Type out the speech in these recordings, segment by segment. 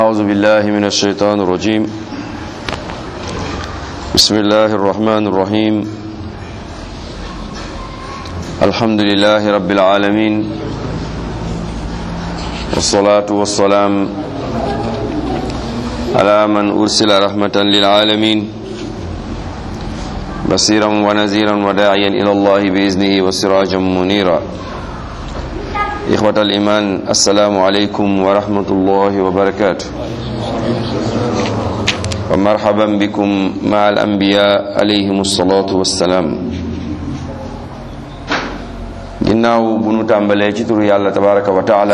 أعوذ بالله من الشيطان الرجيم بسم الله الرحمن الرحيم الحمد لله رب العالمين والصلاة والسلام على من أرسل رحمة للعالمين بصيرا ونذيرا وداعيا إلى الله بإذنه وسراجا منيرا إخوة الإيمان السلام عليكم ورحمة الله وبركاته ومرحبا بكم مع الأنبياء عليهم الصلاة والسلام ginnaaw bu nu tàmbalee ci turu yàlla tabaraka wa taala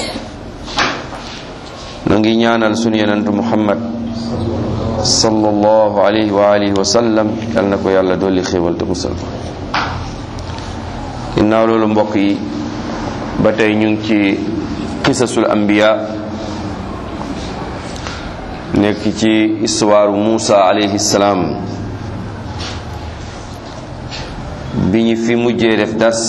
nu ngi ñaanal sunu yenentu muhammad sallallahu alayhi wa alihi wa sallam yal na ko yàlla dolli xéewal te musal ko ginnaaw loolu mbokk yi ba tey ñu ngi ci qisasul anbiya nekk ci histoire Muusa alayhi salaam bi ñu fi mujjee def das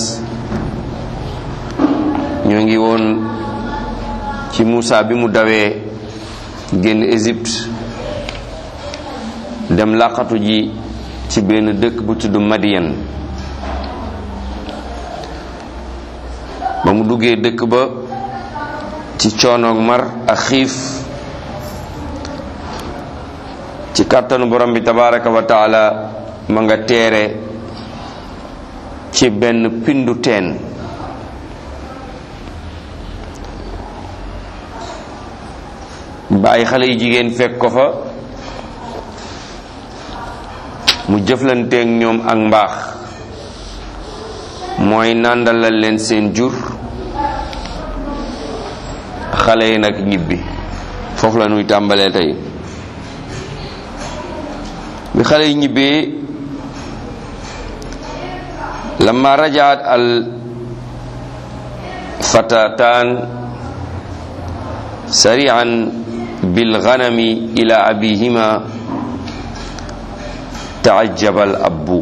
ñoo ngi woon ci Muusa bi mu dawee génn Égypte dem làqatu ji ci benn dëkk bu tudd Madiyan ba mu duggee dëkk ba ci coonoog mar ak xiif ci kàttanu borom bi tabaraka wa taala ma nga teere ci benn pindu teen bàyyi xale yi jigéen fekk ko fa mu jëflanteeg ñoom ak mbaax mooy nàndalal leen seen jur xale yi nag ñibbi foofu la ñuy tàmbalee tey bi xale yi ñibbee lamma rajaat al fatataan sari'an bil ghanami ila abihima taajabal abbu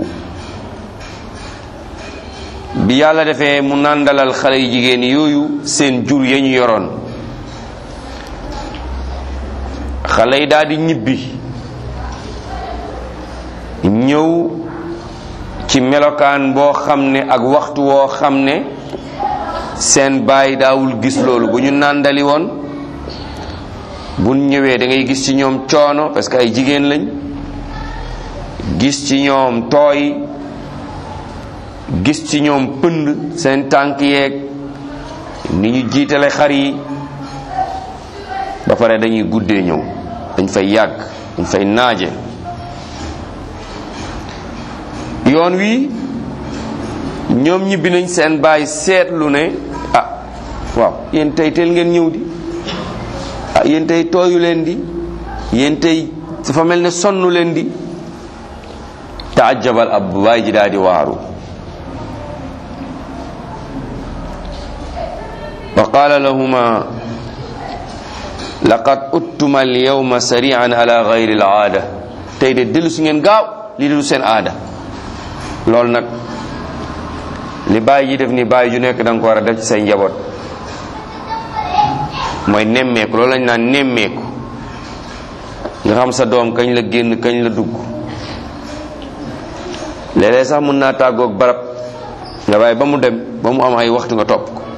bi yàlla defee mu nàndalal xale yu jigéen yooyu seen jur ya ñu yoroon xale yi daal di ñibbi ñëw ci melokaan boo xam ne ak waxtu woo xam ne seen baay daawul gis loolu bu ñu nàndali woon bu ñëwee da ngay gis ci ñoom coono parce que ay jigéen lañ gis ci ñoom tooy gis ci ñoom pënd seen tànk yeeg ni ñu jiitale xar yi ba pare dañuy guddee ñëw dañ fay yàgg dañ fay naaje yoon wi ñoom ñibbi nañ seen baay seetlu ne ah waaw yéen tey teel ngeen ñëw di ah yéen tey tooyu leen di yéen tey dafa mel ne sonnu leen di taajabal ab baay ji daal di waaru wa qaala lahuma laqad uttuma alyawma sari'an ala ghayri al-aada tey de dellu si ngeen gaaw lii du seen aada loolu nag li bàyyi ji def ni bàyyi ju nekk da nga ko war a def ci say njaboot mooy nemmeeku loolu lañ naan nemmeeku nga xam sa doom kañ la génn kañ la dugg léeg-léeg sax mën naa tàggoog barab nga bàyyi ba mu dem ba mu am ay waxtu nga topp ko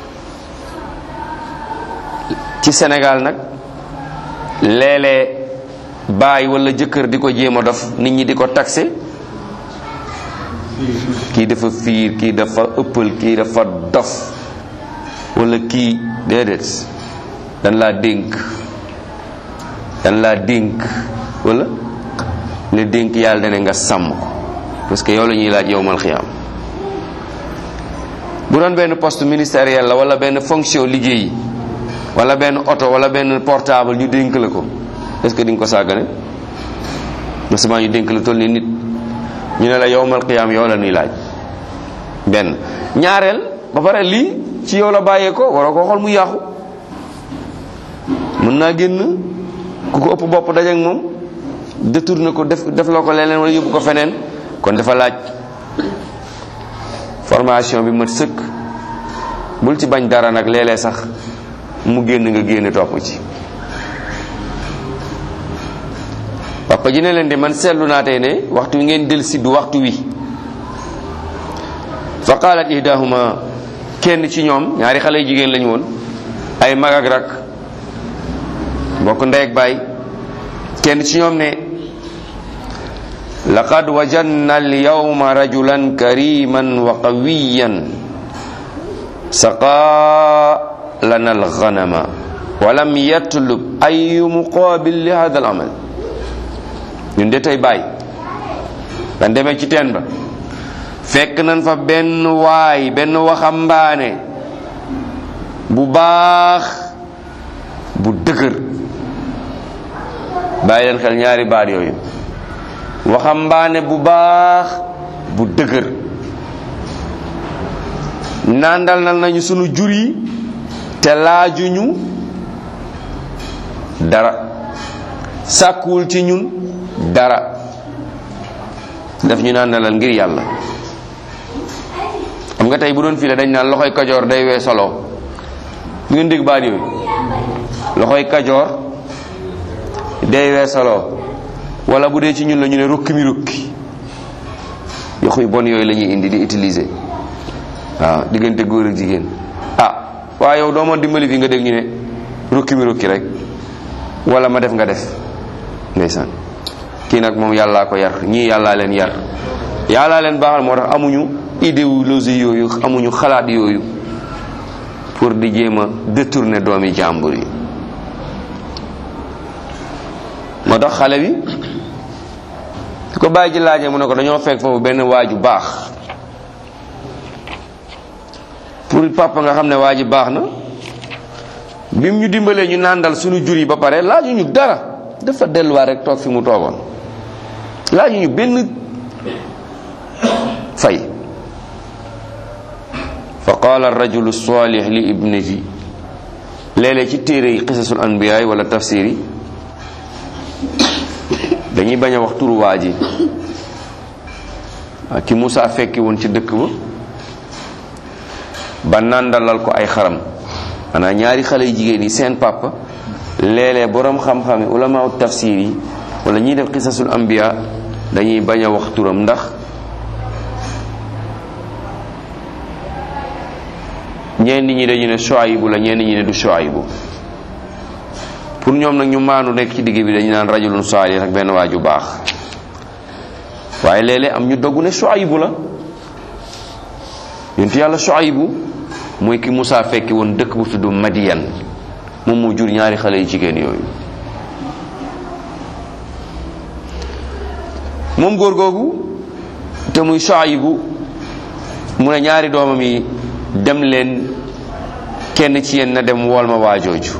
ci Sénégal nag léeg-léeg baay wala jëkkër di ko jéem a dof nit ñi di ko taxé kii dafa fiir kii dafa ëppal kii dafa dof wala kii déedéet dan laa dénk dan laa dénk wala le dénk yàlla dane nga sàmm ko parce que yow la ñuy laaj yow mal xiyaam bu doon benn poste ministériel la wala benn fonction liggéey wala benn oto wala benn portable ñu dénk la ko est-ce que di nga ko sàggane masement ñu dénk la toll ni nit ñu ne la yowmal qiyaam yow la ñuy laaj benn ñaareel ba pare lii ci yow la bàyyee ko waroo ko xool mu yàqu mën naa génn ku ko ëpp bopp dajeek moom détourné ko def def la ko leneen wala yóbbu ko feneen kon dafa laaj formation bi mat sëkk bul ci bañ dara nag léeg-léeg sax mu génn nga génn topp ci papa ji ne leen de man seetlu naa tey ne waxtu wi ngeen del si du waxtu wi fa qaalat ihdahuma kenn ci ñoom ñaari xale yu jigéen lañu woon ay mag ak rak bokk ndey ak baay kenn ci ñoom ne laqad wajanna alyawma rajulan kariman wa qawiyan saqa lana alghanama wa lam yatlub ayu muqabil li hada alamal ñun de tey bàyyi dan demee ci teen ba fekk nañ fa benn waay benn waxambaane bu baax bu dëgër bàyyi leen xel ñaari baat yooyu waxambaane bu baax bu dëgër nandal nal nañu sunu jur yi te laajuñu dara sàkkuwul ci ñun dara daf ñu nandalal ngir yàlla xam nga tey bu doon fii la dañ naan loxoy kajoor day wee solo ngeen dégg baat yooyu loxoy kajoor day wee solo wala bu dee ci ñun la ñu ne rukki mi rukki yoxu yu bon yooyu la ñuy indi di utiliser waaw diggante góor ak jigéen ah waaye yow doo ma dimbali fi nga dégg ñu ne rukki mi rukki rek wala ma def nga def ndeysaan kii nag moom yàllaa ko yar ñii yàllaa leen yar yàllaa leen baaxal moo tax amuñu idéologie yooyu amuñu xalaat yooyu pour di jéem a détourner doomi jàmbur yi moo tax xale bi su ko bàyyi ji laajee mu ne ko dañoo fekk foofu benn waaju baax pour papa nga xam ne waa ji baax na bim ñu dimbalee ñu nàndal suñu jur yi ba pare laaju ñu dara dafa delluwaat rek toog fi mu toogoon laaju ñu benn fay fa qaala arrajulu salih li ibnati léeg-léeg ci téere yi qisasul anbiyaay wala tafsir yi dañuy bañ a wax turu waa ji waa ki Moussa fekki woon ci dëkk ba ba nàndalal ko ay xaram maanaam ñaari xale yu jigéen yi seen papa léeg-léeg boroom xam-xam yi ulamaaw tafsir yi wala ñiy def qisasul anbiya dañuy bañ a wax turam ndax ñenn ñi dañu ne Shuaybu la ñenn ñi ne du Shuaybu pour ñoom nag ñu maanu nekk ci digg bi dañu naan rajulun saalih ak benn waaju baax waaye léeg-léeg am ñu doggu ne Shuaybu la yonent yàlla Shuaybu mooy ki Musaa fekki woon dëkk bu tudd Madiyan moom moo jur ñaari xale yu jigéen yooyu moom góor googu te muy Shuaybu mu ne ñaari doomam yi dem leen kenn ci yéen na dem wool ma waajooju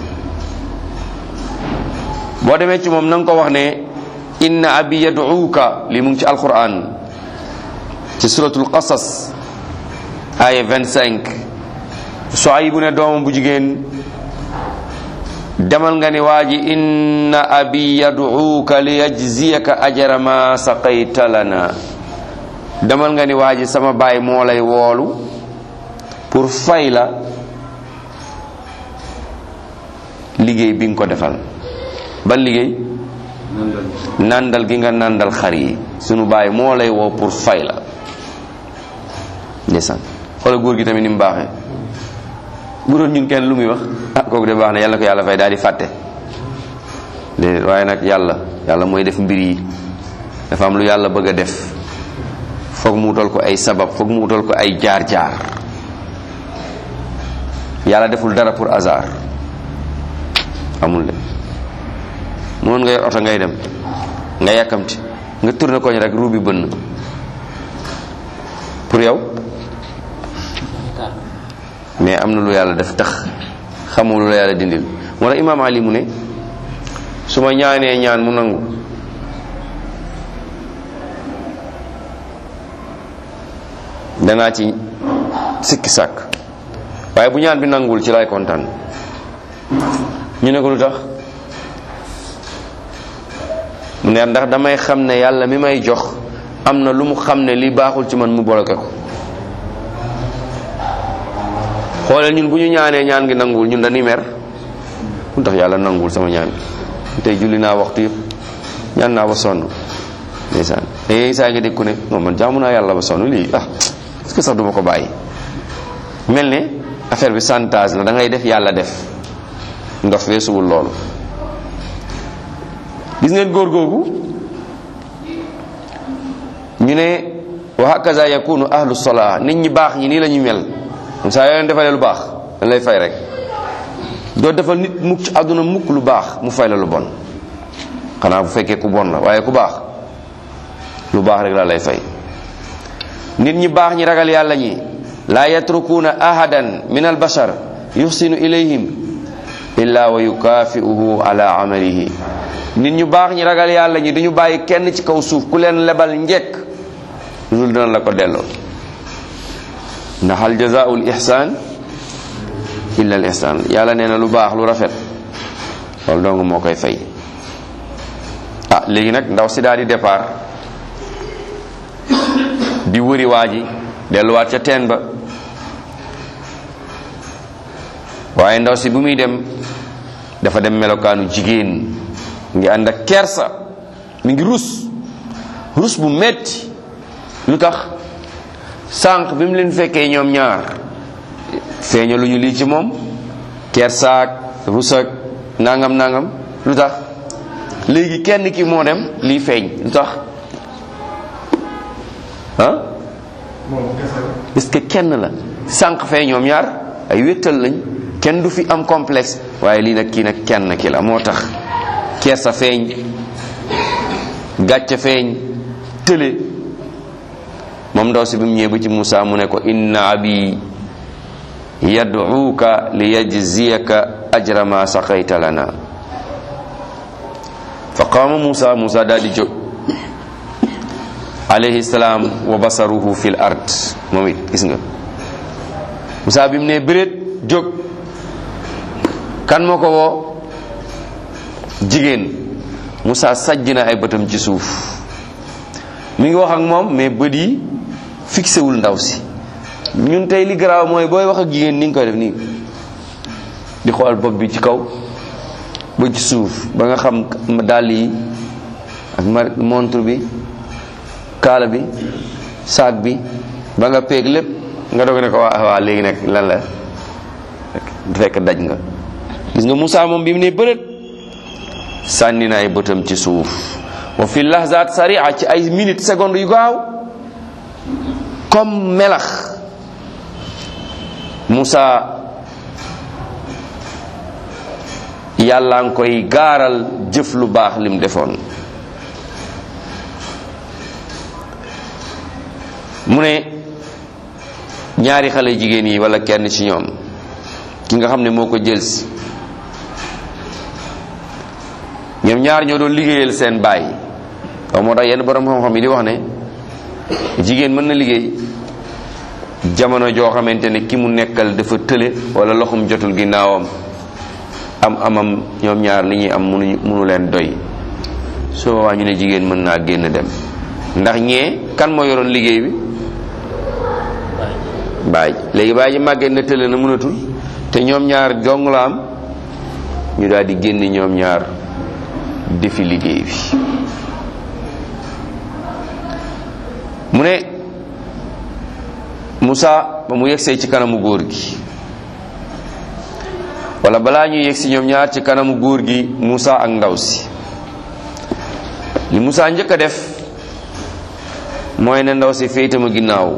boo demee ci moom na nga ko wax ne inna abi yad'uuka li mu ngi ci alquran ci suratul qasas aya 25 Shuaybu ne doomam bu jigéen demal nga ni waa ji inna abi yad'uuka li yajziyaka ajra ma saqayta lana demal nga ni waa ji sama baay moo lay woolu pour fay la liggéey bi nga ko defal ban liggéey nandal gi nga nandal xar yi sunu baay moo lay woo pour fay la ndeysaan xoolal góor gi tamit ni mu baaxee bu doon ñun kenn lu muy wax ah kooku de baax na yàlla ko yàlla fay daal di fàtte déedéet waaye nag yàlla yàlla mooy def mbir yi dafa am lu yàlla bëgg a def foog mu wutal ko ay sabab foog mu wutal ko ay jaar-jaar yàlla deful dara pour hasard amul de moon nga yor oto ngay dem nga yàkkamti nga tourné koñ rek ruubi bënn pour yow mais am na lu yàlla def tax xamul lu la yàlla dindil moo tax imaam ali mu ne su ma ñaanee ñaan mu nangu danaa ci sikki sàkk waaye bu ñaan bi nanguwul ci lay kontaan ñu ne ko lu tax mu ne ndax damay xam ne yàlla mi may jox am na lu mu xam ne li baaxul ci man mu bloqué ko xoolal ñun bu ñu ñaanee ñaan gi nanguwul ñun dañuy mer lu tax yàlla nanguwul sama ñaan bi tey julli naa waxtu yëpp ñaan naa ba sonn ndeysaan léegi saa nga dégg ku ne non man jaamu naa yàlla ba sonn lii ah est-ce que sax duma ko bàyyi mel ne affaire bi chantage la da ngay def yàlla def ndox weesuwul loolu gis ngeen góor googu ñu ne wa hakaza yakunu ahlu solaa nit ñi baax ñi nii la ñu mel saa yoo leen defalee lu baax dañ lay fay rek doo defal nit mukk ci àdduna mukk lu baax mu fay la lu bon xanaa bu fekkee ku bon la waaye ku baax lu baax rek la lay fay nit ñi baax ñi ragal yàlla ñi laa yatrukuuna ahadan min al bashar yuxsinu ilayhim illa wa yukaafiuhu ala amalihi nit ñu baax ñi ragal yàlla ñi duñu bàyyi kenn ci kaw suuf ku leen lebal njekk lu dul dina la ko delloo ndax hal jazaau l ihsan illa al ihsan yàlla nee na lu baax lu rafet loolu dong moo koy fay ah léegi nag ndaw si daal di départ di wëri waa ji delluwaat ca teen ba waaye ndaw si bu muy dem dafa dem melokaanu jigéen ngi ànd ak kersa mi ngi rus rus bu metti lu tax sànq bi mu leen fekkee ñoom ñaar feeña lu ñu lii ci moom kersaak rusak nangam nangam lu tax léegi kenn ki moo dem lii feeñ lu tax ah est-ce que kenn la sànq fee ñoom ñaar ay wéttal lañ kenn du fi am complexe waaye lii nag kii nag kenn ki la moo tax kersa feeñ gàcce feeñ tële moom ndaw si bi mu ñëwee ba ci Moussa mu ne ko inna abi yad'uuka li yajziyaka ajra ma saqayta lana fa qaama Moussa Moussa daal di jóg alayhi salaam wa basaruhu fil ard moom it gis nga Moussa bi mu ne bëreet jóg kan moo ko woo jigéen Moussa sajj na ay bëtam ci suuf mi ngi wax ak moom mais bët yi fixé wul ndaw si ñun tey li garaaw mooy booy wax ak jigéen ni nga koy def nii di xool bopp bi ci kaw ba ci suuf ba nga xam dàll yi ak montre bi kaala bi saag bi ba nga peeg lépp nga doog ne ko waa waa léegi nag lan la fekk daj nga gis nga Moussa moom bi mu ne bërët sànni na ay bëtam ci suuf wa fi lahzat saria ci ay minutes secondes yu gaaw comme melax Moussa yàlla nga koy gaaral jëf lu baax lim defoon mu ne ñaari xale jigéen yi wala kenn ci ñoom ki nga xam ne moo ko jël si ñoom ñaar ñoo doon liggéeyal seen baay waaw moo tax yenn borom xam-xam yi di wax ne jigéen mën na liggéey jamono joo xamante ne ki mu nekkal dafa tële wala loxum jotul ginnaawam am amam ñoom ñaar li ñuy am munu munu leen doy soo boobaa ñu ne jigéen mën naa génn dem ndax ñee kan moo yoroon liggéey bi baay léegi baay ji màggee na tële na mënatul te ñoom ñaar dong la am ñu daal di génn ñoom ñaar defi liggéey bi mu ne Moussa ba mu yegsee ci kanamu góor gi wala balaa ñuy yegsi ñoom ñaar ci kanamu góor gi Moussa ak ndaw si li Moussa njëkk a def mooy ne ndaw si féetama ginnaaw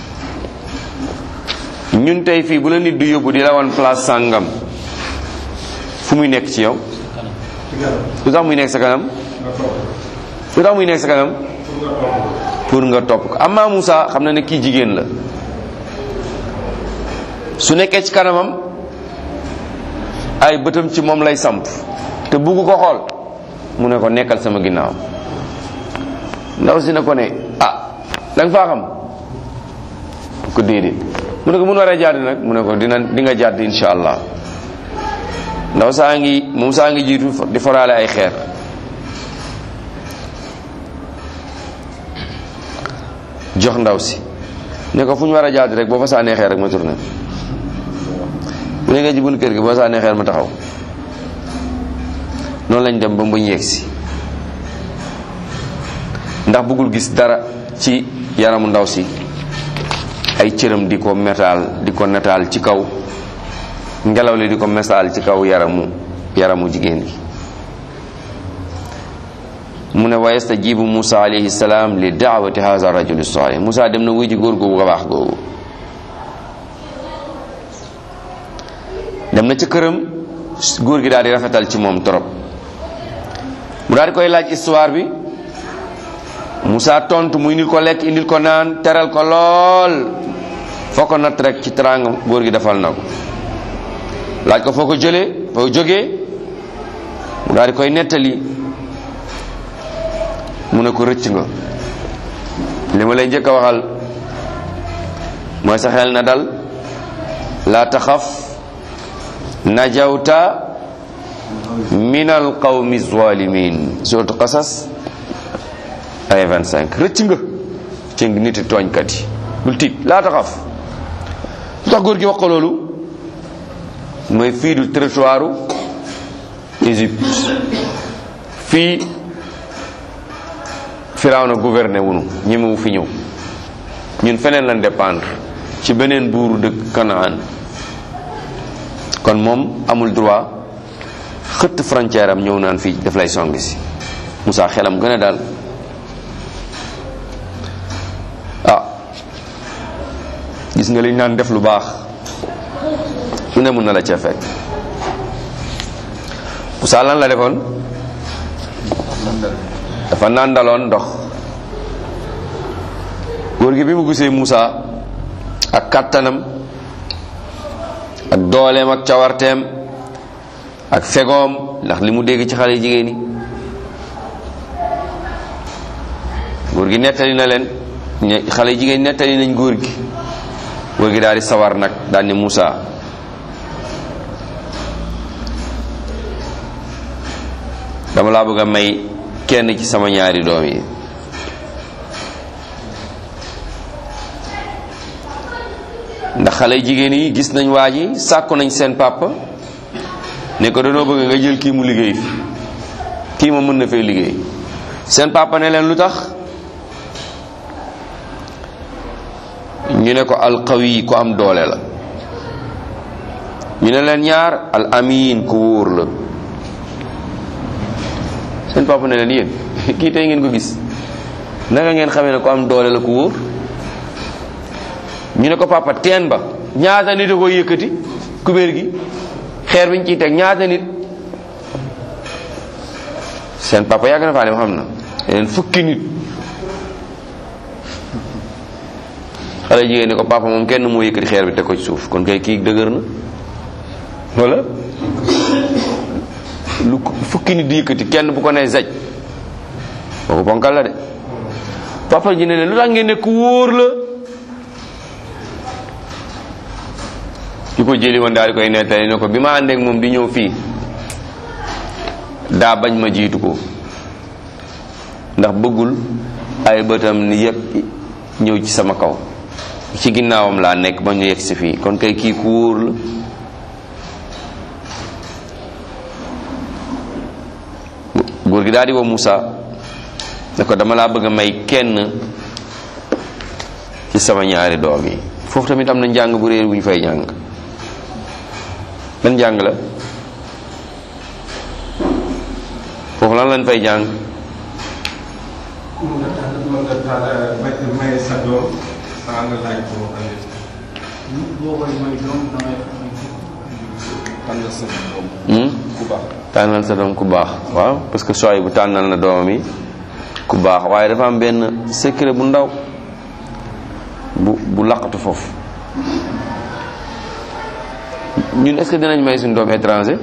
ñun tey fii bu la nit du yóbbu di la wan place sàngam fu muy nekk ci yow lu tax muy nekk sa kanam lu tax muy nekk sa kanam pour nga topp ko amma Moussa xam na ne kii jigéen la su nekkee ci kanamam ay bëtam ci moom lay samp te bugg ko xool mu ne ko nekkal sama ginnaaw ndaw si ne ko ne ah da nga faa xam ko déedéet mu ne ko mun waree jàdd nag mu ne ko dina di nga jàdd insha allah ndaw saa ngi moom saa ngi jiitu di foraale ay xeer jox ndaw si ne ko fu ñu war a jàdd rek boo fa sànnee xeer rek ma tourné bu ne nga ci bunt kër gi boo sànnee xeer ma taxaw noonu lañ dem ba mbuñ yegg si ndax bëggul gis dara ci yaramu ndaw si ay cëram di ko metaal di ko netaal ci kaw ngelaw li di ko metaal ci kaw yaramu yaramu jigéen gi mu ne wa yastajibu Musa alayhi salaam li daawati haza rajuli salih Musa dem na wuy ji góor googu baax googu dem na ca këram góor gi daal di rafetal ci moom trop mu daal di koy laaj histoire bi Musa tontu muy indil ko lekk indil ko naan teral ko lool foo ko natt rek ci teraanga góor gi defal na ko laaj ko foo ko jëlee foo jógee mu daal di koy nettali mu ne ko rëcc nga li ma lay njëkk a waxal mooy sa xel na dal laa taxaf najawta min al qawmi zalimin suratu qasas ay 25 rëcc nga ci niti tooñkat yi bul tiit laa taxaf lu tax góor gi wax ko loolu mooy fii du territoire Égypte fii Firawna gouverné wunu ñemewu fi ñëw ñun feneen lañ dépendre ci beneen buuru dëkk Kanaan kon moom amul droit xëtt frontière am ñëw naan fii daf lay song si Moussa xelam gën a daal ah gis nga liñ naan def lu baax lu ne mun na la ca fekk Moussa lan la defoon dafa nàndaloon ndox góor gi bi mu gisee Moussa ak kàttanam ak dooleem ak cawarteem ak fegoom ndax li mu dégg ci xale jigéen ñi góor gi nettali na leen xale jigéen nettali nañ góor gi góor gi daal di sawar nag daal ni Moussa dama laa bëgg a may kenn ci sama ñaari doom yi ndax xale jigéen yi gis nañ waa ji sàkku nañ seen papa ne ko danoo bëgg nga jël kii mu liggéey fi kii ma mën na fee liggéey seen papa ne leen lu tax ñu ne ko alqawi ku am doole la ñu ne leen ñaar al amin ku wóor la seen papa ne leen yéen kii tey ngeen ko gis naka ngeen xamee ne ku am doole la ku wóor ñu ne ko papa teen ba ñaata nit a ko yëkkati kubéer gi xeer bi ñu ciy teg ñaata nit seen papa yàgg na faa dem xam na leen fukki nit xale jigéen ne ko papa moom kenn moo yëkkati xeer bi teg ko ci suuf kon kay kii dëgër na wala lu fukki nit di yëkkati kenn bu ko nee zaj kooku bonkal la de papa ji ne leen lu tax ngeen ne ku wóor la ki ko jëli woon daal di koy nettali ne ko bi ma àndeek moom di ñëw fii daa bañ ma jiitu ko ndax bëggul ay bëtam ni yëpp ñëw ci sama kaw ci ginnaawam laa nekk ba ñu yegg si fii kon kay kii ku wóor la góor gi daal di woo Moussa ne ko dama laa bëgg a may kenn ci sama ñaari doom yi foofu tamit am na njàng bu réer bu ñu fay jàng lan njàng la foofu lan lañ fay jàng may sa doom saa nga laaj ko boo koy may doom dangay tànn sa doom ku baax tànnal sa doom ku baax waaw parce que sooy bu tànnal na doomam yi ku baax waaye dafa am benn secret bu ndaw bu bu laqatu foofu ñun est-ce que dinañ may suñu doom étranger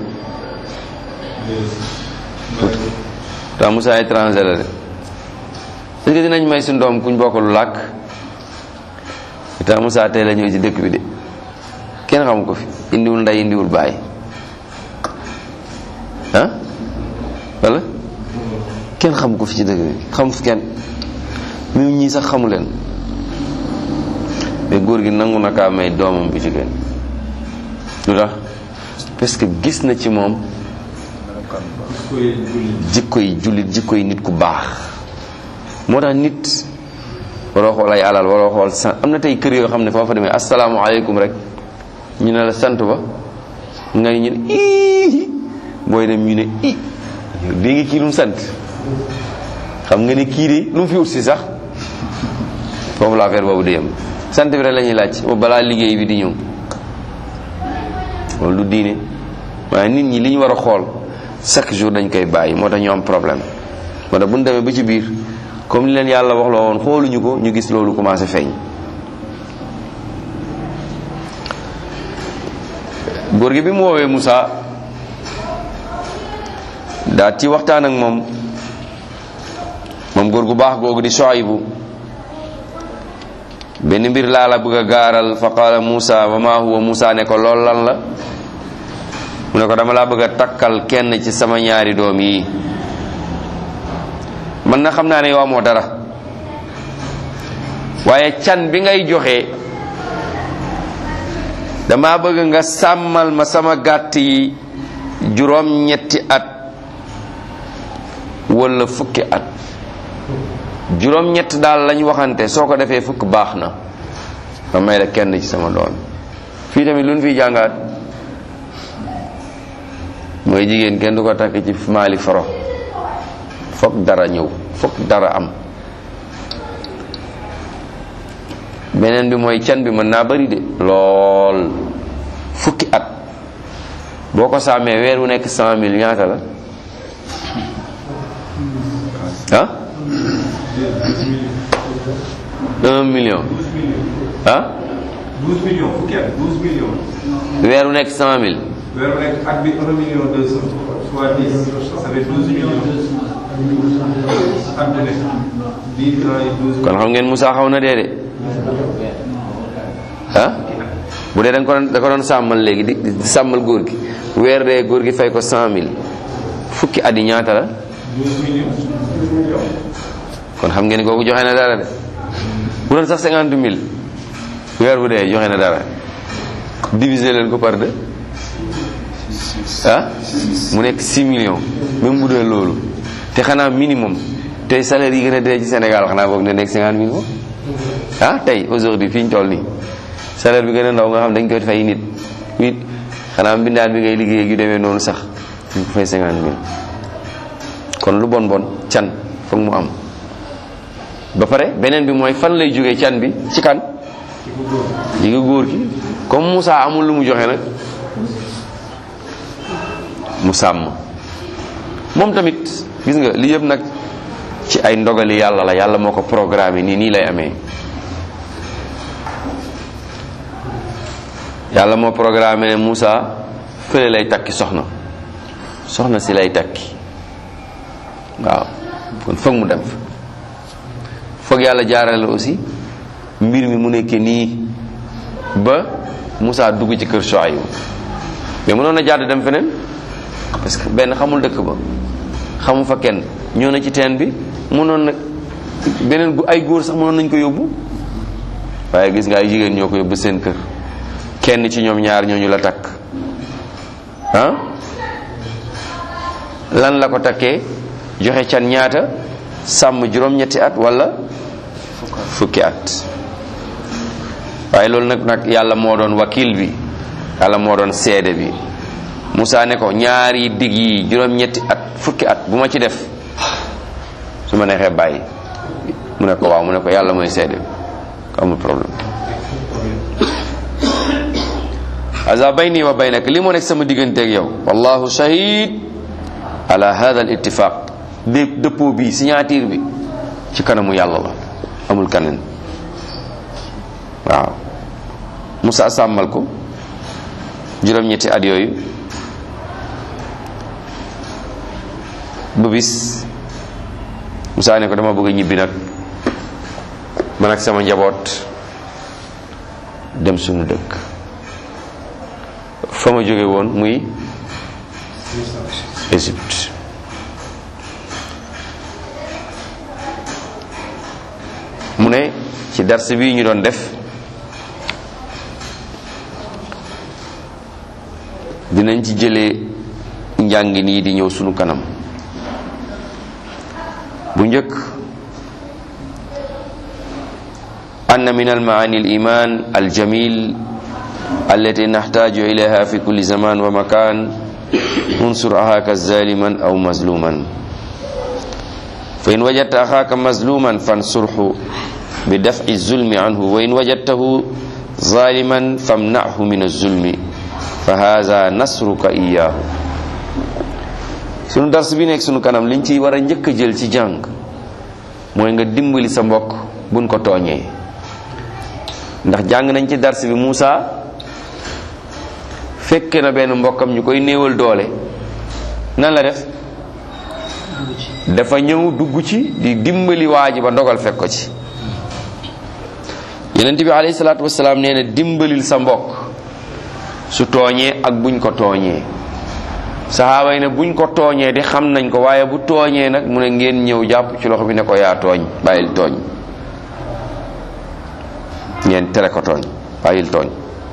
ta Moussa étranger la de est-ce que dinañ may suñu doom kuñ bokkalu làkk ta Moussa tey la ñëw ci dëkk bi de kenn xamu ko fi indiwul nday indiwul bàyyi ah wala kenn xamu ko fi ci dëkk bi xamu fi kenn même ñii sax xamu leen mais góor gi nangu na kaa may doomam bu jigéen lu tax parce que gis na ci moom jikko yi jullit jikko yi nit ku baax moo tax nit waroo xool ay alal waroo xool sa am na tey kër yoo xam ne foo fa demee asalaamaaleykum rek ñu ne la sant ba nga ñu ne ii booy dem ñu ne i dégg nga kii lu mu sant xam nga ne kii de lu mu fi wut si sax foofu la affaire boobu di yem sant bi rek la ñuy laaj ba balaa liggéey bi di ñëw loolu du diine waaye nit ñi li ñu war a xool chaque jour dañ koy bàyyi moo tax ñu am problème moo tax bu ñu demee ba ci biir comme li leen yàlla wax la woon xooluñu ko ñu gis loolu commencé feeñ góor gi bi mu woowee Moussa daal ci waxtaan ak moom moom góor gu baax googu di Shuaybu benn mbir laa la bëgg a gaaral fa qaala Moussa wa ma huwa Moussa ne ko lool lan la mu ne ko dama laa bëgg a takkal kenn ci sama ñaari doom yi man na xam naa ne yow amoo dara waaye can bi ngay joxe dama bëgg nga sàmmal ma sama gàtt yi juróom ñetti at wala fukki at juróom ñett daal lañ waxante soo ko defee fukk baax na ma may la kenn ci sama doom fii tamit lu ñu fiy jàngaat mooy jigéen kenn du ko takk ci maali foro fokk dara ñëw fokk dara am beneen bi mooy can bi mën naa bari de lool fukki at boo ko sàmmee weer wu nekk cent mille ñaata la ah un million ah douze millions fukki at douze millions. weer wu nekk cent mille weeru nekk at bi un million deux cent soit dix ça fait douze millions. at bu nekk dix ans et douze kon xam ngeen Moussa xaw na dee de ah bu dee da nga ko doon da ko doon sàmmal léegi di di sàmmal góor gi weer dee góor gi fay ko cent mille fukki at yi ñaata la douze millions. kon xam ngeen kooku joxe na dara de bu doon sax cinquante mille weer bu dee joxe na dara diviser leen ko par deux ah mu nekk 6 millions même bu dee loolu te xanaa minimum tey salaire yi gën a dee ci Sénégal xanaa boog ne nekk 50 mille moom ah tey aujourd'hui fi ñu toll nii salaire bi gën a ndaw nga xam dañ koy fay nit nit xanaa mbindaan bi ngay liggéey yu demee noonu sax ñu ko fay 50 mille kon lu bon bon can foog mu am ba pare beneen bi mooy fan lay jógee can bi ci kan li nga góor ki comme Moussa amul lu mu joxe nag mu sàmm moom tamit gis nga li yëpp nag ci ay ndogali yàlla la yàlla moo ko programmé nii nii lay amee yàlla moo programmé ne Moussa fële lay takki soxna soxna si lay takki waaw kon foog mu dem fa foog yàlla jaarale aussi mbir mi mu nekkee nii ba Moussa dugg ci kër Shuayb mais mënoon na jàdd dem feneen parce que benn xamul dëkk ba xamu fa kenn ñëw na ci teen bi mënoon na beneen gu ay góor sax mënoon nañ ko yóbbu waaye gis nga ay jigéen ñoo ko yóbbu seen kër kenn ci ñoom ñaar ñooñu la takk ah lan la ko takkee joxe can ñaata sàmm juróom-ñetti at wala fukki at waaye loolu nag nag yàlla moo doon wakil bi yàlla moo doon seede bi Moussa ne ko ñaari digg yi juróom-ñetti at fukki at bu ma ci def su ma neexee bàyyi mu ne ko waaw mu ne ko yàlla mooy seede bi ko amul problème aza bayni wa baynak li moo nekk sama digganteeg yow wallahu shahid ala hada al ittifaq dé dëppoo bi signature bi ci kanamu yàlla la amul kaneen waaw Moussa sàmmal ko juróom-ñetti at yooyu ba bis Moussa ne ko dama bëgg a ñibbi nag man ak sama njaboot dem suñu dëkk fa ma jóge woon muy Égypte mu ne ci dars bi ñu doon def dinañ ci jëlee njàng nii di ñëw sunu kanam bu njëkk أن من المعاني الإيمان الجميل التي نحتاج إليها في كل زمان ومكان انصر أخاك ظالما أو مظلوما فإن وجدت أخاك مظلوما فانصره بدفع الظلم عنه وإن وجدته ظالما فامنعه من الظلم فهذا نصرك إياه sunu dars bi nekk sunu kanam liñ ci war a njëkk a jël ci jàng mooy nga dimbali sa mbokk buñ ko tooñee ndax jàng nañ ci dars bi Muusa fekke na benn mbokkam ñu koy néewal doole nan la def dafa ñëw dugg ci di dimbali waa ji ba ndogal fekk ko ci yonent bi alayhi salaatu wasalaam nee na dimbalil sa mbokk su tooñee ak buñ ko tooñee saxaaba yi ne buñ ko tooñee di xam nañ ko waaye bu tooñee nag mu ne ngeen ñëw jàpp ci loxo bi ne ko yaa tooñ bàyyil tooñ ngeen tere ko tooñ bàyyil tooñ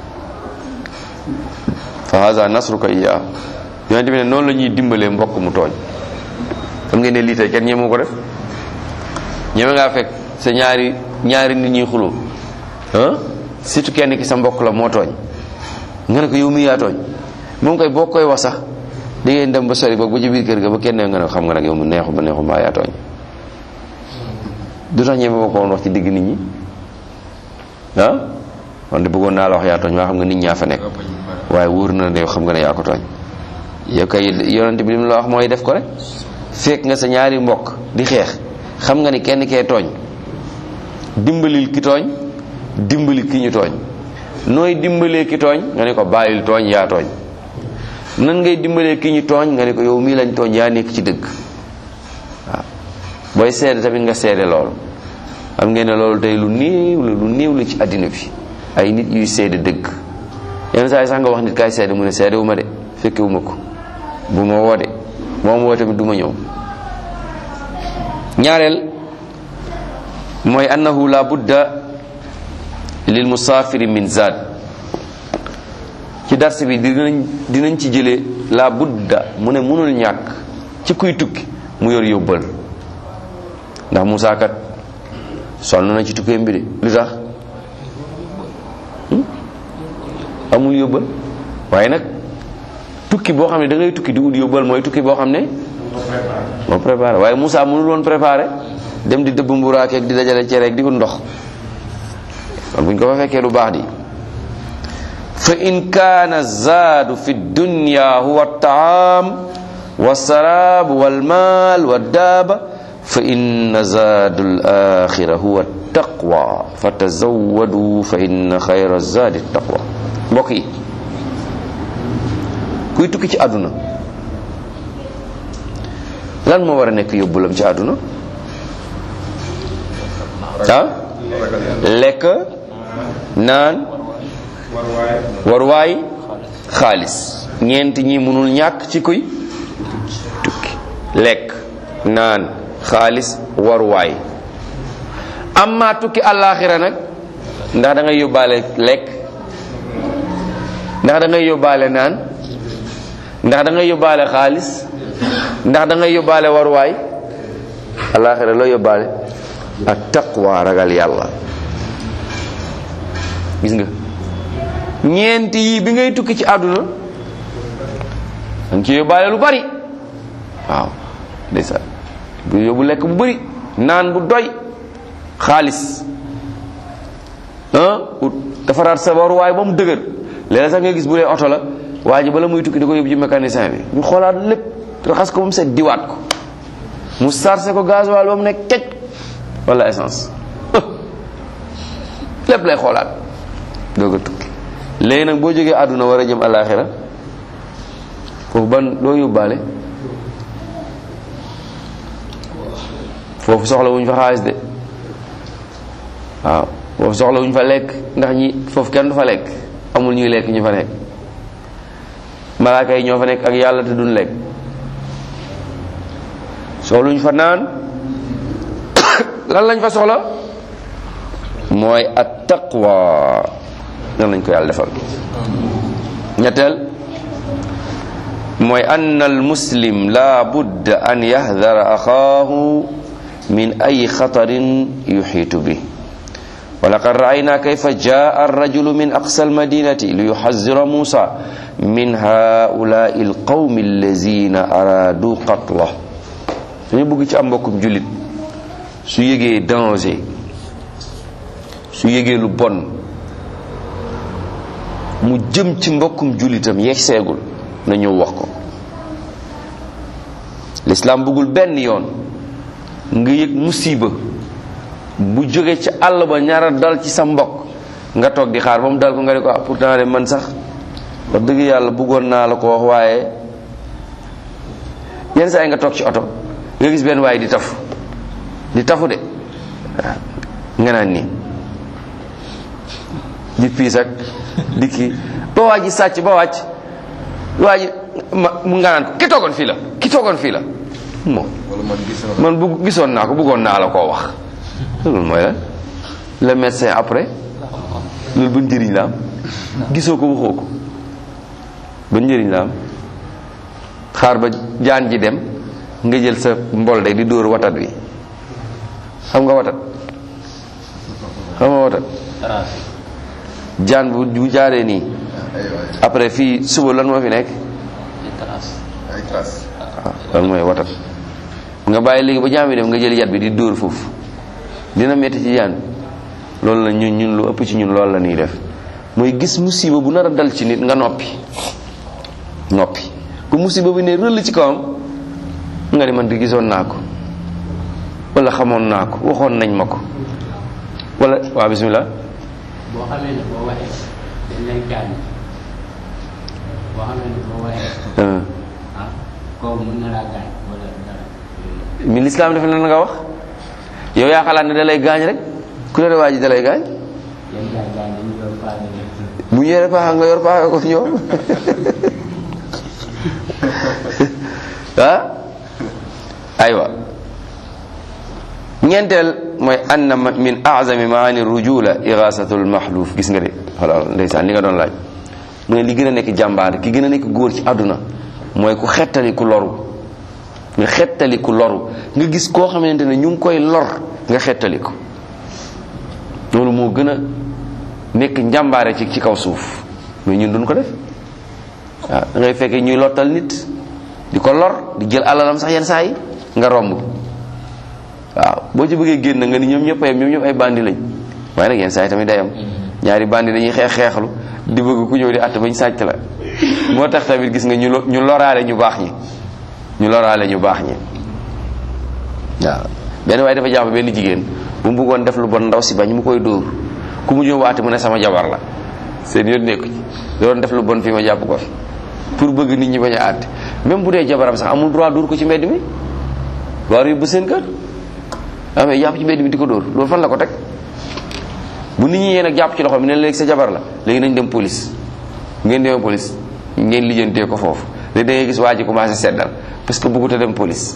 fa haza nasruka iya yonent bi ne noonu la ñuy dimbalee mbokk mu tooñ xam ngeen ne lii tey kenn ñeemu ko def ñeme ngaa fekk sa ñaari ñaari nit ñuy xuloo ah surtout kenn ki sa mbokk la moo tooñ nga ne ko yow mi yaa tooñ moom koy boo koy wax sax di ngeen dem ba sori ba ba ci biir kër ga ba kenn nga ne xam nga nag yow mu neexu ba neexu mbaa yaa tooñ du tax ñeme ma ko woon wax ci digg nit ñi ah man de bëggoon naa la wax yaa tooñ waa xam nga nit ñaa fa nekk waaye wóor na ne yow xam nga ne yaa ko tooñ yow kay yonent bi li mu la wax mooy def ko rek fekk nga sa ñaari mbokk di xeex xam nga ni kenn kee tooñ dimbalil ki tooñ dimbali ki ñu tooñ nooy dimbalee ki tooñ nga ne ko bàyyil tooñ yaa tooñ nan ngay dimbalee ki ñu tooñ nga ne ko yow mii lañ tooñ yaa nekk ci dëgg waaw booy seede tamit nga seede loolu xam ngeen ne loolu tey lu néew la lu néew la ci àddina bi ay nit yuy seede dëgg yenn saa yi sax nga wax nit kaay seede mu ne seede wu ma de fekke wu ma ko bu ma woo de moom woo tamit du ma ñëw ñaareel mooy annahu la budda lil musaafiri min zaad ci dars bi dinañ dinañ ci jëlee la budda mu ne mënul ñàkk ci kuy tukki mu yor yóbbal ndax Musaa kat sonn na ci tukkeem bi de lu tax amul yóbbal waaye nag tukki boo xam ne da ngay tukki di ut yóbbal mooy tukki boo xam ne moo préparé waaye Musaa mënul woon préparé dem di dëbb mburaakeeg di dajale cereeg di ut ndox kon buñ ko fa fekkee lu baax di fa in kaana zaadu fi dunya huwa taam wa saraab wal maal wa daaba fa inna zaadu al axira huwa taqwa fa tazawwadu fa inna xayra zaadi taqwa mbokk yi kuy tukki ci àdduna lan moo war a nekk yóbbulam ci àdduna ah lekk naan warwaay xaalis ñeent ñi mënul ñàkk ci kuy tukki lekk naan xaalis warwaay amma tukki àllaaxira nag ndax da ngay yóbbaale lekk ndax da ngay yóbbaale naan ndax da ngay yóbbaale xaalis ndax da ngay yóbbaale warwaay àllaaxira loo yóbbaale ak taqwa ragal yàlla gis nga ñeent yi bi ngay tukki ci àdduna danga ci yóbbaale lu bari waaw ndeysaan bu yóbbu lekk bu bari naan bu doy xaalis ah ut defaraat sa waruwaay ba mu dëgër léeg sax nga gis bu dee oto la waa ji bala muy tukki da ko yóbbu ci mécanicien bi ñu xoolaat lépp raxas ko ba mu set diwaat ko mu sarse ko gasoil ba mu nekk kecc wala essence lépp lay xoolaat doog a tukki léegi nag boo jógee àdduna war a jëm àllaaxira foofu ban loo yóbbaale foofu soxla wuñ fa xaalis de waaw foofu soxla wuñ fa lekk ndax ñi foofu kenn du fa lekk amul ñuy lekk ñu fa nekk malaaka yi ñoo fa nekk ak yàlla te duñ lekk soxla wuñ fa naan lan lañ fa soxla mooy at taqwa nan lañ ko yàlla defal ñetteel mooy ann al muslim la budda an yahdara axaahu min ay xatarin yuxiitu bi wa laqad ra'ayna kayfa jaa ar-rajulu min aqsa al-madinati li yuhazzira Musa min haula'i al-qawmi allazina aradu qatlah dañu bëgg ci am mbokkum jullit su yëgee danger su yëgee lu bon mu jëm ci mbokkum jullitam yeeg seegul na ñëw wax ko lislaam bëggul benn yoon nga yëg musiba bu jóge ci àll ba ñaara dal ci sa mbokk nga toog di xaar ba mu dal ko nga ne ko ah pourtant de man sax wax dëgg yàlla bëggoon naa la ko wax waaye yenn saa yi nga toog ci oto nga gis benn waaye di tafu di tafu de waaw nga naan nii di piis ak di kii ba waa ji sàcc ba wàcc waa ji ma mu nga naan ko ki toogoon fii la ki toogoon fii la moom wala man gis na man bu gisoon naa ko bëggoon naa la koo wax loolu mooy la le médecin après loolu ban njëriñ la am gisoo ko waxoo ko ban njëriñ la am xaar ba jaan ji dem nga jël sa mbol de di dóor watat wi xam nga watat xam nga watat jaan bu bu jaaree nii ay waay après fii suba lan moo fi nekk ay trace waaw loolu mooy watat nga bàyyi léegi ba jaam bi dem nga jël yat bi di dóor foofu dina metti ci jaan loolu la ñun ñun lu ëpp ci ñun loolu la ñuy def mooy gis musiba bu nar a dal ci nit nga noppi noppi ku musiba bi ne rëll ci kawam nga ne man di gisoon naa ko wala xamoon naa ko waxoon nañ ma ko wala waa bismillah boo xamee ne boo waxee dañ lay gaañ boo xamee ne boo waxee Euh, ah kooku mën na laa gaañ wala dara mi lislaam dafa lan nga wax yow yaa xalaat ne da lay gaañ rek ku la waa ji da lay gaañ yenn gaañ gaañ dañu doon paase de bu ñu yore paax nga yor paax ko ñoom ah aywa ñeenteel mooy anna ma- min azami maani rujula irasatul maxluuf gis nga de xoolal ndeysaan li nga doon laaj mu ne li gën a nekk jàmbaar ki gën a nekk góor ci àdduna mooy ku xettali ku loru nga xettali ku loru nga gis koo xamante ne ñu ngi koy lor nga xettali ko loolu moo gën a nekk njàmbaare ci ci kaw suuf mais ñun duñ ko def waaw da ngay fekkee ñuy lottal nit di ko lor di jël alalam sax yenn saa yi nga romb waaw boo ci bëggee génn nga ni ñoom ñëpp ayam ñoom ñëpp ay bandi lañ waaye nag yenn saa yi tamit day am ñaari bandi dañuy xeex xeexlu di bëgg ku ñëw di att bañ sàcc la moo tax tamit gis nga ñu lo- ñu loraale ñu baax ñi ñu loraale ñu baax ñi waaw benn waaye dafa jàpp benn jigéen bu mu bëggoon def lu bon ndaw si bañ mu koy dóor ku mu ñëw waate mu ne sama jabar la seen yoon nekku ci da doon def lu bon fii ma jàpp ko fi pour bëgg nit ñi bañ a àtte même bu dee jabaram sax amul droit dóor ko ci mbedd mi war yóbbu seen kër amee jàpp ci mbedd mi di ko dóor loolu fan la ko teg bu nit ñi yéen ak jàpp ci loxo bi ne léegi sa jabar la léegi nañ dem police ngeen demee police ngeen lijjantee ko foofu léegi da ngay gis waa ji commencé seddal parce que bëggut a dem police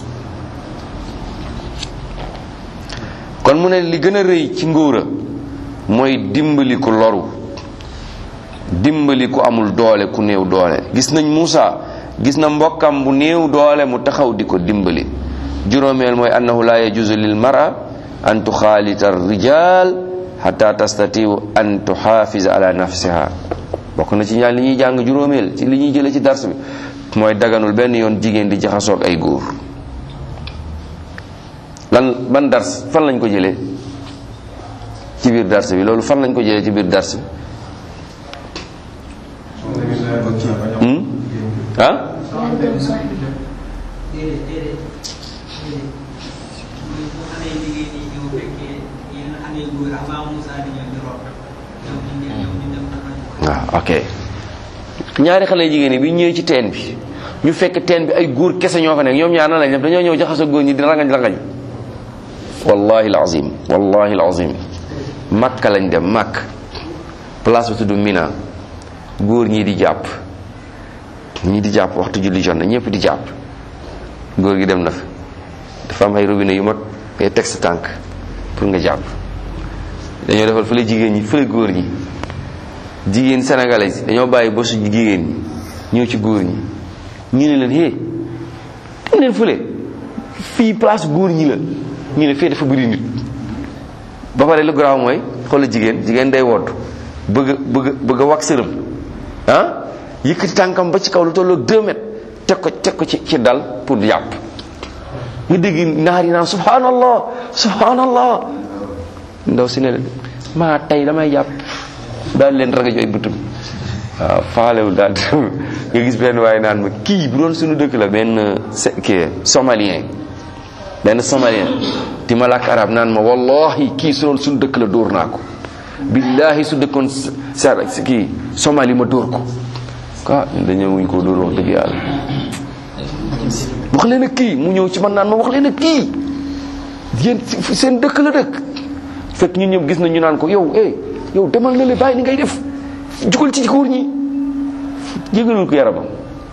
kon mu ne li gën a rëy ci ngóora mooy dimbali ku loru dimbali ku amul doole ku néew doole gis nañ Muusa gis na mbokkam bu néew doole mu taxaw di ko dimbali juróomeel mooy annahu la yajuzu lil mara an tuxaalita rijal xata tastatiu an tuxaafisa ala nafsiha bokk na ci ñaan li ñuy jàng juróomeel ci li ñuy jële ci dars bi mooy daganul benn yoon jigéen di jaxasoog ay góor lan ban dars fan lañ ko jëlee ci biir dars bi loolu fan lañ ko jëlee ci biir dars bi hmm? ah waaw ok ñaari xale jigéen yi bi ñëwee ci teen bi ñu fekk teen bi ay góor kese ñoo fa nekk ñoom ñaar na lañ def dañoo ñëw jaxasoo góor ñi di rangañ rangañ wallahi alazim wallahi alazim makka lañ dem makk place bi tudd mina góor ñi di jàpp ñi di jàpp waxtu julli jot na ñëpp di jàpp góor gi dem na fa dafa am ay robinet yu mag ngay teg sa tànk pour nga jàpp dañoo defal fële jigéen ñi fële góor ñi jigéen sénégalais yi dañoo bàyyi ba su jigéen ñi ñëw ci góor ñi ñu ne leen hé dem leen fële fii place góor ñi la ñu ne fii dafa bëri nit ba pare lu garaaw mooy xoolal jigéen jigéen day wodd bëgg a bëgg a bëgg a wax sërëm ah yëkkati tànkam ba ci kaw lu tolloog 2 mètres teg ko teg ko ci ci dal pour jàpp nga dégg naar yi naan subhanallah subhanallah ndaw si ne leen maa tey damay jàpp daal leen raga jooy bëtum waaw faalewul daal nga gis benn waaye naan ma kii bu doon suñu dëkk la benn se- kii somalien benn somalien di ma làkk arab naan ma wallahi kii su doon suñu dëkk la dóor naa ko billahi su dëkkoon sa kii somali ma dóor ko ah dañoo wuñ koo dóor wax dëgg yàlla wax leen ak kii mu ñëw ci man naan ma wax leen ak kii yéen seen dëkk la dëkk fekk ñun ñëpp gis nañ ñu naan ko yow eh yow demal na le bàyyi ni ngay def jugal ci góor ñi jégalul ko yaramam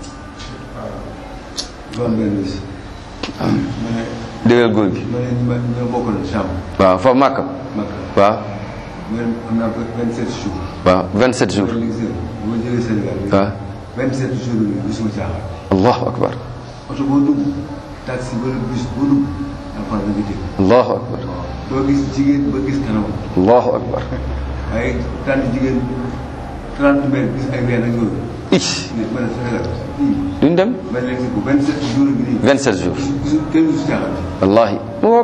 doon benn bis. ma ne dégal góor gi ma ne ñu ma ñoo bokkaloon chambre. waaw fa màkk Makka. waaw ma ne am naa fa 27 jours. waaw 27 jours ma ne gis nga bu ma jëlee Sénégal. waaw 27 jours yooyu gisuma caaxaan. allahu akbar oto boo dugg taxi wala bus boo dugg alxuraan la nga dégg. allahu akbar doo gis jigéen ba gis kanamam. allahu akbar waaye tànn jigéen 30 mètres gis ay ween ak yooyu. ich ne ma ne Sénégal fii duñ dem ma ne leen ko 27 jours bi nii. 27 jours gisu kenn gisu caaxaan. wallahi mu ngoog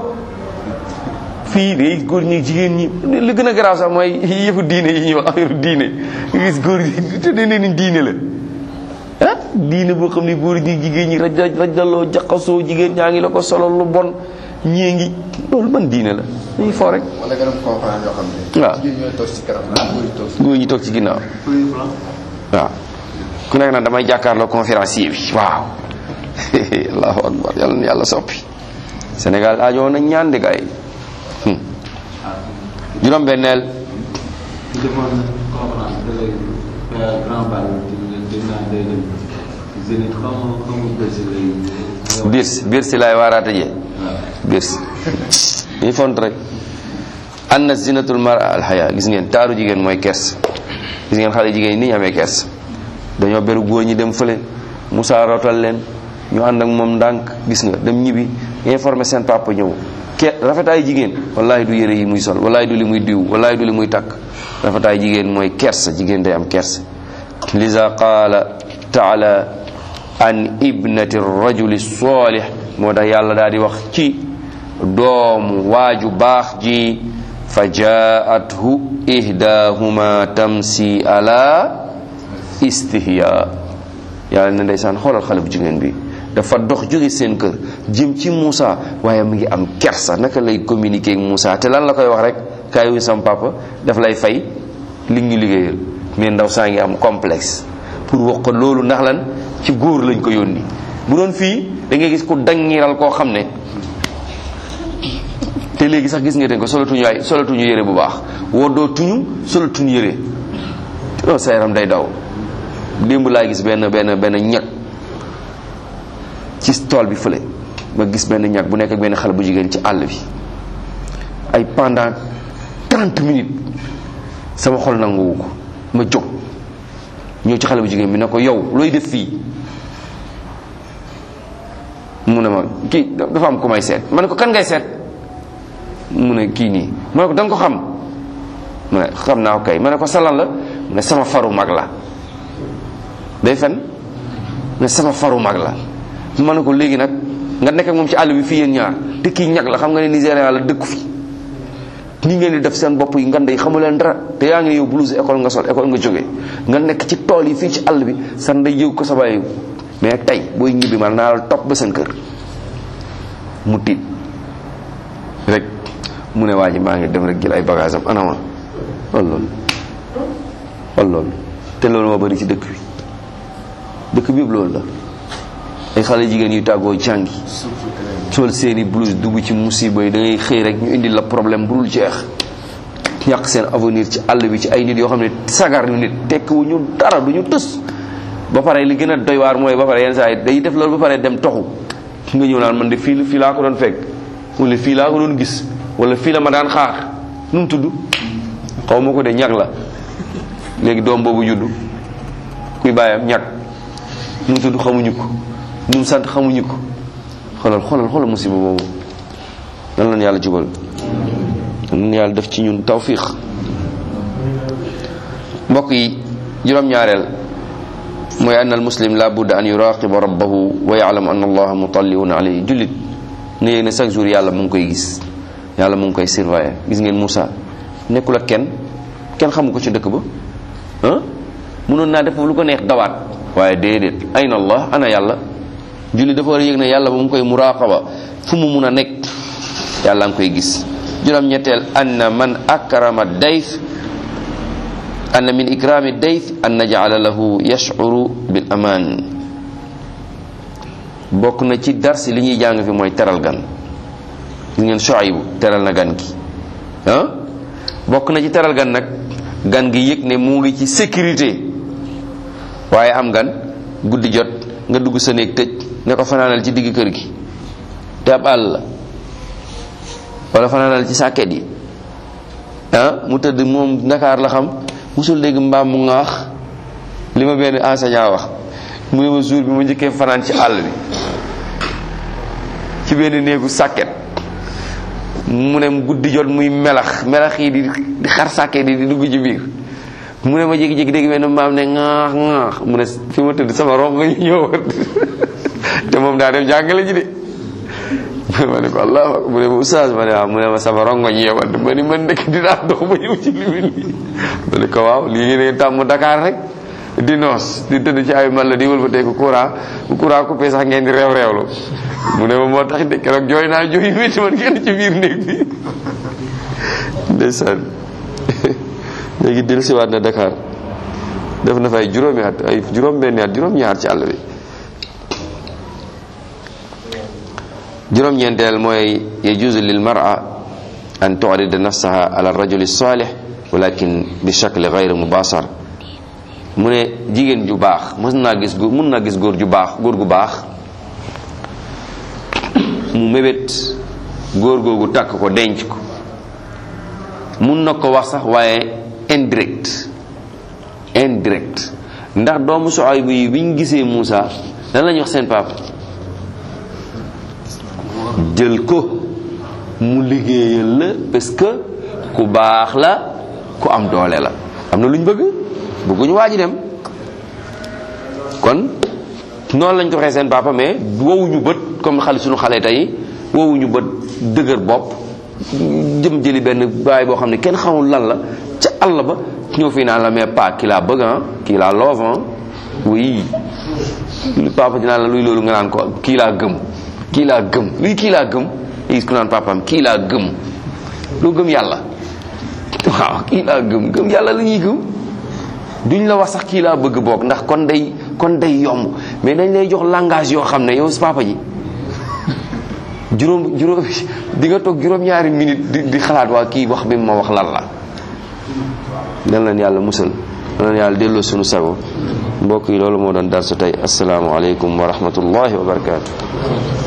fii day góor ñi jigéen ñi li gën a garaaw sax mooy yëfu diine yi ñuy wax affaire diine nga gis góor ñi te nee ni diine la ah diine boo xam ne góor ñi jigéen ñi raj rajaloo jaxasoo jigéen ñaa ngi la ko solo lu bon ñii ngi loolu ban diine la dañuy foo rek wala nga dem conférence yoo xam ne. waaw jigéen ñooy toog ci kanam naan góor yi toog ci. góor ñi toog ci ginnaaw premier plan. waaw ku nekk nag damay jàkkaarloo conférencier bi waaw allahu akbar yàlla na yàlla soppi Sénégal aajoo na ñaan de gaay yi juróom benneel ci defoon conférence da lay grand bal di naan day dem zénith xaw ma xaw ma bësi lay biir si biir si laay waaraate jee biir si ñuy font rek anna zinatul mara alxaya gis ngeen taaru jigéen mooy kers gis ngeen xale jigéen yi ni ñu amee kers dañoo beru góor ñi dem fële Moussa rotal leen ñu ànd ak moom ndànk gis nga dem ñibbi informé seen papa ñëw ke rafetaay jigéen wallahi du yére yi muy sol wallahi du li muy diw wallahi du li muy takk rafetaay jigéen mooy kers jigéen day am kers liza qaala taala an ibnati rajuli salih moo tax yàlla daal di wax ci doomu waaju baax ji fa jaathu ihdahuma tamsi ala istihya yàlla ne ndeysaan xoolal xale bu jigéen bi dafa dox jóge seen kër jëm ci Moussa waaye mu ngi am kersa naka lay communiquer ak Moussa te lan la koy wax rek kaay wu sam papa daf lay fay li ñu liggéeyal mais ndaw saa ngi am complexe pour wax ko loolu ndax lan ci góor lañ ko yónni bu doon fii da ngay gis ku dangiral koo xam ne te léegi sax gis nga den ko solatuñu ay solatuñu yére bu baax woddootuñu solatuñu yére non sa yaram day daw démb laa gis benn benn benn ñag ci tool bi fële ma gis benn ñag bu nekk ak benn xale bu jigéen ci àll bi ay pendant 30 minutes sama xol nanguwu ko ma jóg ñëw ci xale bu jigéen bi ne ko yow looy def fii mu ne ma kii dafa am ku may seet ma ne ko kan ngay seet mu ne kii nii ma ne ko da nga ko xam mu ne xam naa ko kay ma ne ko salan la mu ne sama faru mag la day fen ne sama faru mag la ma ne ko léegi nag nga nekk ak moom ci àll bi fii yéen ñaar te kii ñag la xam nga ne Nigéria la dëkku fi ni ngeen di def seen bopp yi ngand yi xamu leen dara te yaa ngi yow blouse école nga sol école nga jógee nga nekk ci tool yi fii ci àll bi sa ndey yëg ko sa baay mais tey booy ñibbi man naa la topp ba seen kër mu tiit rek mu ne waa ji maa ngi dem rek jël ay bagage am anama wal loolu wal loolu te loolu moo bëri ci dëkk bi dëkk bi yëpp loolu la ay xale jigéen yu tàggoo jàngi sol seeni blouse dugg ci musiba yi da ngay xëy rek ñu indi la problème bu dul jeex yàq seen avenir ci àll bi ci ay nit yoo xam ne sagar ñu nit tekkiwu ñu dara du ñu tës ba pare li gën a doy waar mooy ba pare yenn saa yi day def loolu ba pare dem toxu nga ñëw naan man de fii fii laa ko doon fekk wala fii laa ko doon gis wala fii la ma daan xaar nu mu tudd xaw ma ko de ñag la léegi doom boobu juddu kuy bàyyam ñag nu mu tudd xamuñu ko nu mu sant xamuñu ko xoolal xoolal xoolal musiba boobu nan lan yàlla jubal nun yàlla def ci ñun tawfiq mbokk yi juróom-ñaareel mooy ann al muslim la budda an yuraqiba rabbahu wa ya'lam anna allaha mutalliun alayhi jullit ne yéeg ne chaque jour yàlla mu ngi koy gis yàlla mu ngi koy surveiller gis ngeen Moussa nekkul ak kenn kenn xamu ko ci dëkk ba ah mënoon naa def lu ko neex dawaat waaye déedéet ayna allah ana yàlla julli dafa war a yëg ne yàlla ba mu koy muraqaba fu mu mun a nekk yàlla nga koy gis juróom-ñetteel anna man akrama dayf anna min ikrami dayf an najala lahu yashuru bil aman bokk na ci darsi li ñuy jàng fi mooy teral gan gis ngeen Shuaybu teral na gan gi ah bokk na ci teral gan nag gan gi yëg ne mu ngi ci sécurité waaye am gan guddi jot nga dugg sa néeg tëj ne ko fanaanal ci digg kër gi te ab àll la wala fanaanal ci sàkket yi ah mu tëdd moom Ndakaar la xam musul dégg mbaam mu ŋaax li ma benn enseignant wax mu ne ma jour bi ma njëkkee fanaan ci àll bi ci benn néegu sàkket mu ne guddi jot muy melax melax yi di di xar sàkket yi di dugg ci biir mu ne ma jékki-jékki dégg benn mbaam ne ŋaax ŋaax mu ne fi ma tëdd sama rongo ñu ñëwoon te moom daa dem jàngale ji de ma ne ko allah mu ne ma oustaz ma ne waaw mu ne ma sama rongo ñu ñëwoon ma ni man ndekk dinaa dox ba ñëw ci li lii ma ne ko waaw lii ngeen tàmm Dakar rek di noos di tëdd ci ay man la di wëlbatee ko courant bu courant coupé sax ngeen di réew réewlu mu ne ma moo tax de keroog jooy naa jooy yu métti man ngeen ci biir néeg bi ndeysaan léegi dellu siwaat na Dakar def na fa ay juróomi at ay juróom benni at juróom ñaar ci àll bi juróom-ñeenteel mooy yajuzu lil mar'a an tu'rida nafsaha ala rajuli salih walakin bi shakli ghayr mubasar mu ne jigéen ju baax mën naa gis góor mën naa gis góor ju baax góor gu baax mu mébét góor googu takk ko denc ko mun na ko wax sax waaye indirect indirect ndax doomu Suaybu yi bi ñu gisee Moussa lan la ñu wax seen papa jël ko mu liggéeyal la parce que ku baax la ku am doole la am na lu ñu bëgg bëgguñu waa ji dem kon noonu lañ ko waxee seen papa mais wowuñu bët comme xale suñu xale tey wowuñu bët dëgër bopp jëm jëli benn baay boo xam ne kenn xamul lan la ca àll ba ñëw fii naan la mais pas kii laa bëgg ah kii laa love ah oui lu papa dinaa la luy loolu nga naan ko kii laa gëm kii laa gëm luy kii laa gëm gis ku naan papaam kii laa gëm loo gëm yàlla waaw kii laa gëm gëm yàlla la ñuy gëm duñ la wax sax kii laa bëgg boog ndax kon day kon day yomb mais dañ lay jox langage yoo xam ne yow si papa ji juróom juróom di nga toog juróom-ñaari minute di di xalaat waa kii wax bi ma wax lan la dal leen yàlla musal dal leen yàlla delloo sunu sago mbokk yi loolu moo doon dar sa tey asalaamaaleykum wa rahmatullahi wa barakaatu